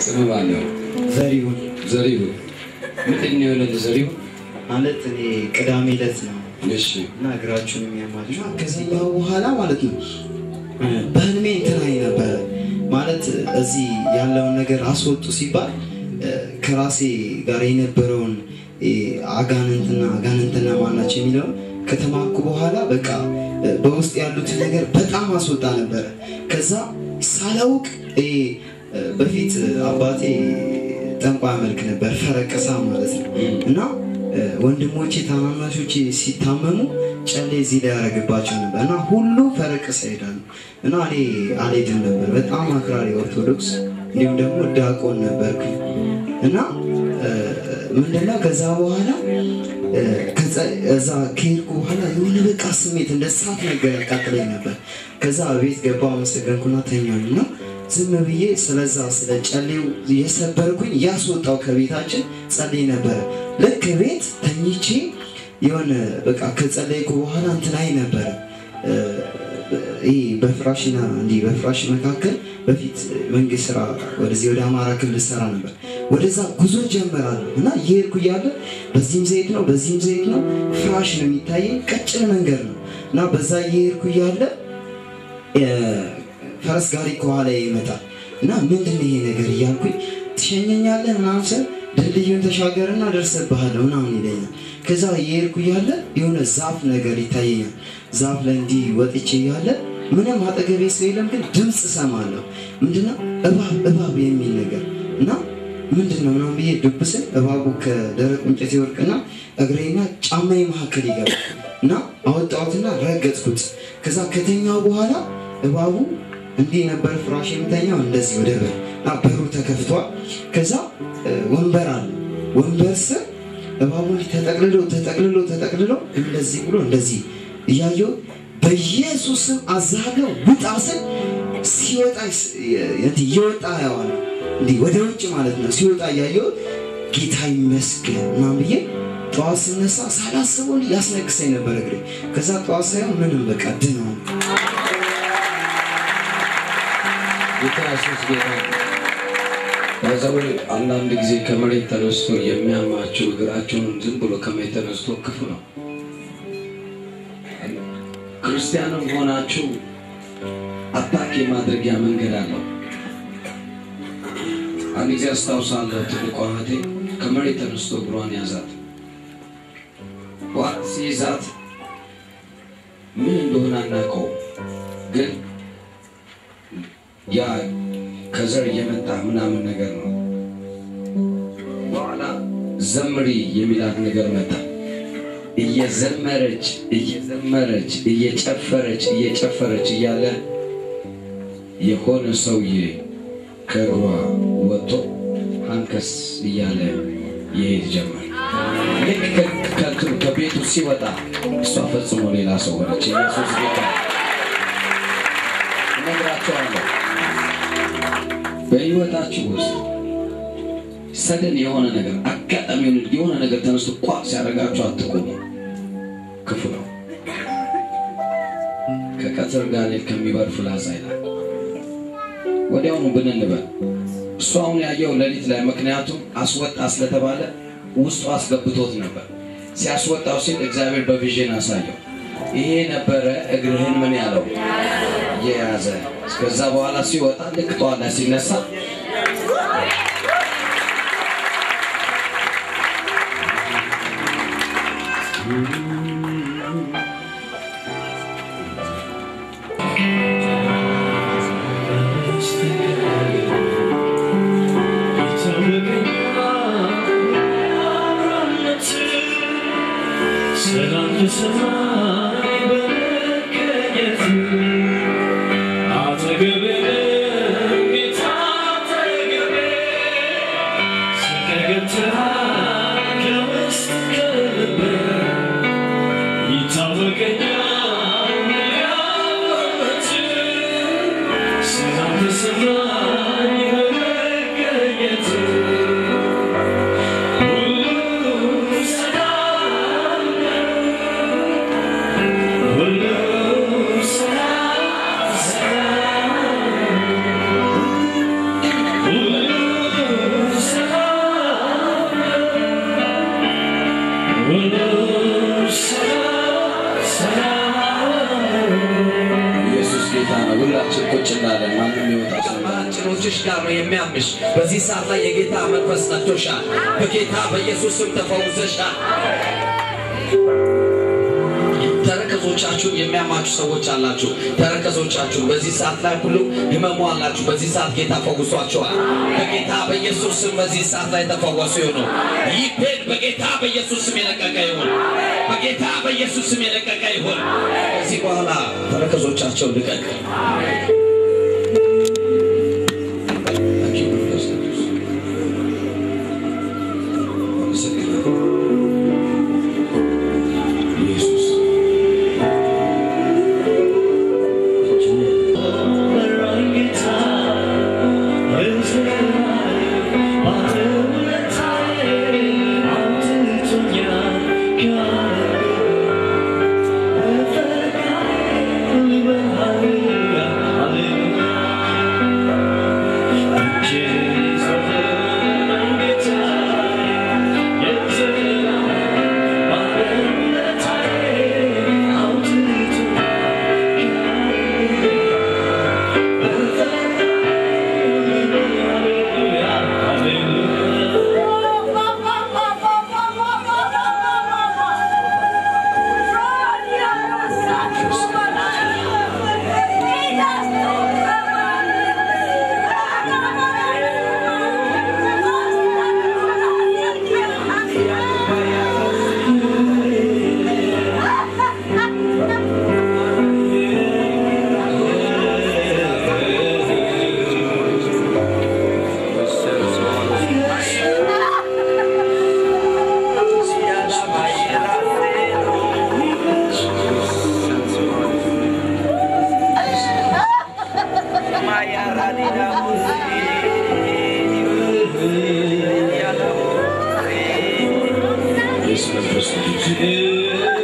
ስም ማን ነው? ዘሪሁን ዘሪሁን። ምንድን ነው የሆነ ዘሪሁን? ማለት እኔ ቅዳሜ ዕለት ነው እሺ እና እግራችሁን የሚያማችሁ ከዚህኛው በኋላ ማለት ነው በህልሜ እንትን አይ ነበረ ማለት እዚህ ያለውን ነገር አስወጡ ሲባል ከራሴ ጋር የነበረውን አጋንንትና አጋንንትና ማናቸው የሚለውን ከተማኩ በኋላ በቃ በውስጥ ያሉትን ነገር በጣም አስወጣ ነበረ። ከዛ ሳላውቅ ይሄ በፊት አባቴ ጠንቋይ መልክ ነበር፣ ፈረቀሳ ማለት ነው እና ወንድሞቼ ታናናሾቼ ሲታመሙ ጨሌ እዚህ ላይ ያደረግባቸው ነበር እና ሁሉ ፈረቀሳ ይሄዳሉ እና እኔ አልሄድም ነበር። በጣም አክራሪ ኦርቶዶክስ እንዲሁም ደግሞ ዲያቆን ነበርኩ እና ምንድነው ከዛ በኋላ እዛ ከሄድኩ በኋላ የሆነ በቃ ስሜት እንደ እሳት ነገር ያቃጥለኝ ነበር። ከዛ ቤት ገባ አመሰገንኩና ተኛኝ እና ዝም ብዬ ስለዛ ስለ ጨሌው የሰበርኩኝ ያስወጣው ከቤታችን ጸልይ ነበረ። ልክ ቤት ተኝቼ የሆነ በቃ ከጸለይኩ በኋላ እንትን አይ ነበረ ይህ በፍራሽና እንዲህ በፍራሽ መካከል በፊት መንግስት ስራ ወደዚህ ወደ አማራ ክልል ሰራ ነበር። ወደዛ ጉዞ ጀመራለሁ እና እየሄድኩ እያለ በዚህም ዘይት ነው በዚህም ዘይት ነው ፍራሽ ነው የሚታየኝ ቀጭን መንገድ ነው እና በዛ እየሄድኩ እያለ ፈረስ ጋሪ ከኋላ ይመጣል እና ምንድን ነው ይሄ ነገር እያልኩኝ ትሸኘኛለህ ምናምን ስል ድልድዩን ተሻገርና ደርሰብሃለሁ ምናምን ይለኛል። ከዛ እየሄድኩ እያለ የሆነ ዛፍ ነገር ይታየኛል። ዛፍ ላይ እንዲህ ወጥቼ እያለ ምንም አጠገቤ ሰው የለም፣ ግን ድምፅ እሰማለሁ። ምንድነው እባብ እባብ የሚል ነገር እና ምንድነው ምናምን ብዬ ዱብ ስል እባቡ ከደረቅ እንጨት ይወርቅና እግሬና ጫማዬ መካከል ይገባል እና አወጣሁትና ረገጥኩት። ከዛ ከተኛው በኋላ እባቡ እንዲህ ነበር ፍራሽ የምተኛው እንደዚህ ወደ በር እና በሩ ተከፍቷል። ከዛ ወንበር አለ። ወንበር ስር እባቡ ተጠቅልሎ ተጠቅልሎ ተጠቅልሎ እንደዚህ ብሎ እንደዚህ እያየው በኢየሱስም አዛለው ውጣ ስል ሲወጣ እየወጣ ያዋል እንዲህ ወደ ውጭ ማለት ነው። ሲወጣ እያየው ጌታ ይመስገን ምናምን ብዬ ጠዋት ስነሳ ሳላስበው ያስነክሰኝ ነበር እግሬ። ከዛ ጠዋት ሳይሆን ምንም በቃ ድነው ጌታ ኢየሱስ ጌታ በዛው አንዳንድ ጊዜ ከመሬት ተነስቶ የሚያማቸው እግራቸውን ዝም ብሎ ከመሬት ተነስቶ ክፉ ነው። ክርስቲያንም ሆናችሁ አታክ የማድረጊያ መንገድ አለው። አንድ ጊዜ አስታውሳለሁ፣ ትልቋ እህቴ ከመሬት ተነስቶ እግሯን ያዛት። ዋት ሲይዛት ምን እንደሆነ አናውቀውም፣ ግን ያ ከዘር እየመጣ ምናምን ነገር ነው። በኋላ ዘምሪ የሚላት ነገር መጣ። እየዘመረች እየዘመረች እየጨፈረች እየጨፈረች እያለ የሆነ ሰውዬ ከእግሯ ወጥቶ አንከስ እያለ ይሄድ ጀመር። ልክ ከእንትኑ ከቤቱ ሲወጣ እሷ ፈጽሞ ሌላ ሰው ሆነች። ኢየሱስ ጌታ እነግራቸዋለሁ። በህይወታችሁ ውስጥ ሰደን የሆነ ነገር አጋጣሚውን የሆነ ነገር ተነስቶ ቋ ሲያደርጋችሁ አትቆሙ። ክፉ ነው። ከቀትር ጋኔል ከሚበር ፍላጻ ይላል። ወዲያውኑ ብንንበል እሱ አሁን ያየው ሌሊት ላይ ምክንያቱም አስወጣ ስለተባለ ውስጡ አስገብቶት ነበር። ሲያስወጣው ሲል እግዚአብሔር በቪዥን አሳየው። ይሄ ነበረ እግርህን ምን ያለው የያዘ ከዛ በኋላ ሲወጣ ልክ ጠዋት ላይ ሲነሳ ሰላም ተሰማኝ በመገኘት አጠገቤ ጌታ አጠገቤ ስቀገትሃል ከውስጥ ከልቤ ይታወቀኛል ያለበት ሰላም ተሰማኝ በመገኘት ሁሉ ሰላም ነው ጌታ ነው። ሁላችን ቁጭ እንዳለን ማንም ይወጣ ሰው እንዳለ። ጭኖችሽ ጋር ነው የሚያምሽ። በዚህ ሰዓት ላይ የጌታ መንፈስ ነክቶሻል። በጌታ በኢየሱስ ስም ተፈውሰሻል። ተረከዞቻችሁን የሚያማችሁ ሰዎች አላችሁ። ተረከዞቻችሁን በዚህ ሰዓት ላይ ሁሉ ህመሙ አላችሁ። በዚህ ሰዓት ጌታ ፈውሷቸዋል። በጌታ በኢየሱስ ስም በዚህ ሰዓት ላይ ተፈወሱ ይሁኑ። ይህ ፔን በጌታ በኢየሱስ ስም የለቀቀ ይሁን። በጌታ በኢየሱስ ስም የለቀቀ ይሁን። ከዚህ በኋላ ተረከዞቻቸው ልቀቅ። Thank you, መንፈስ ቅዱስ። አመሰግናለሁ። ኢየሱስ ኢየሱስ መንፈስ ቅዱስ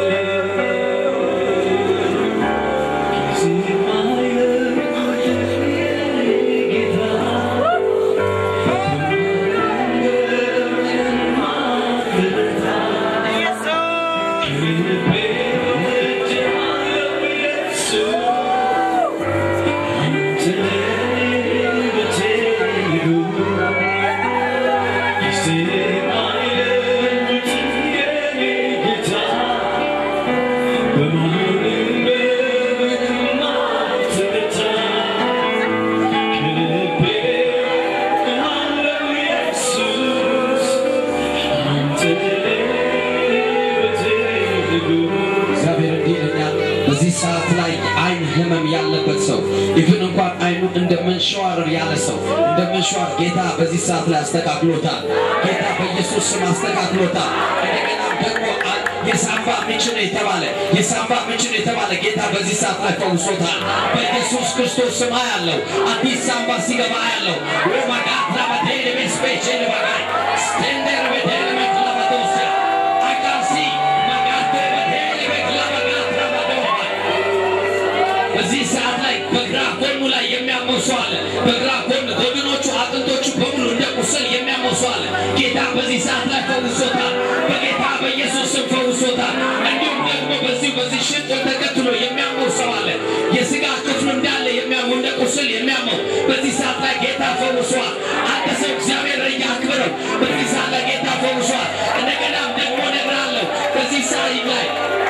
እግዚአብሔር እንዲህ ይለኛል። በዚህ ሰዓት ላይ አይን ህመም ያለበት ሰው ኢቭን እንኳን አይኑ እንደ መንሸዋረር ያለ ሰው እንደ መንሸዋር ጌታ በዚህ ሰዓት ላይ አስተካክሎታል። ጌታ በኢየሱስ ስም አስተካክሎታል። እንደገና ደግሞ አ- የሳምባ ምንጭ ነው የተባለ የሳምባ ምንጭ ነው የተባለ ጌታ በዚህ ሰዓት ላይ ፈውሶታል። በኢየሱስ ክርስቶስ ስም ያለው አዲስ ሳምባ ሲገባ ያለው ወማጋት ላባቴል ቤስፔች ልባጋይ ስቴንደር ቤቴል መክላባቶሲያ አቃሲ ማጋቴ ቤቴል መክላባጋት ላባዶማ በዚህ ሰዓት ላይ በግራ ጎኑ ላይ የሚያመው ሰው አለ። በግራ ጎን ጎድኖቹ አጥንቶቹ በሙሉ እንደ ቁስል የሚያመው ሰው አለ። ጌታ በዚህ ሰዓት ላይ ፈውሶታል። በጌታ በኢየሱስ ስም ፈውሶታል። እንዲሁም ደግሞ በዚህ በዚህ ሽንጡን ተከትሎ የሚያመው ሰው አለ። የስጋ ክፍሉ እንዳለ የሚያመው እንደ ቁስል የሚያመው በዚህ ሰዓት ላይ ጌታ ፈውሷል። አንተ ሰው እግዚአብሔር እያክብረው። በዚህ ሰዓት ላይ ጌታ ፈውሷል። እንደገናም ደግሞ እነግርሃለሁ በዚህ ሰዓት ላይ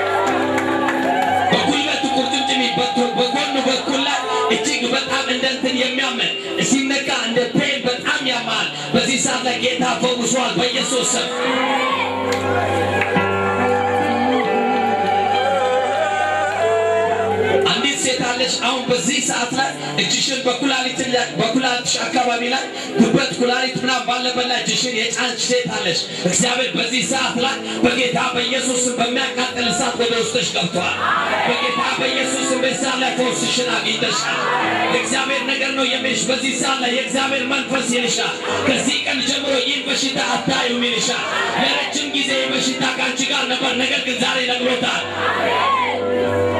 በጉልበቱ ቁርጭምጭሚት በኩል በጎኑ በኩል ላይ እጅግ በጣም እንደ እንትን የሚያምን ሲነካ እንደ ፔን በጣም ያማል። በዚህ ሰዓት ላይ ጌታ ፈውሷል በኢየሱስ ስም። አንዲት ሴት አለች። አሁን በዚህ ሰዓት ላይ እጅሽን በኩላሊት ላይ- በኩላሊትሽ አካባቢ ላይ ጉበት፣ ኩላሊት ምናምን ባለበት ላይ እጅሽን የጫንች ሴት አለች። እግዚአብሔር በዚህ ሰዓት ላይ በጌታ በኢየሱስ ስም በሚያቃጥል እሳት ወደ ውስጥሽ ገብቷል። በጌታ በኢየሱስ ስም በዚህ ሰዓት ላይ ፈውስሽን አግኝተሻል። የእግዚአብሔር ነገር ነው የሚልሽ። በዚህ ሰዓት ላይ የእግዚአብሔር መንፈስ ይልሻል። ከዚህ ቀን ጀምሮ ይህን በሽታ አታዩም ይልሻል። ለረጅም ጊዜ በሽታ ከአንቺ ጋር ነበር፣ ነገር ግን ዛሬ ነግሮታል።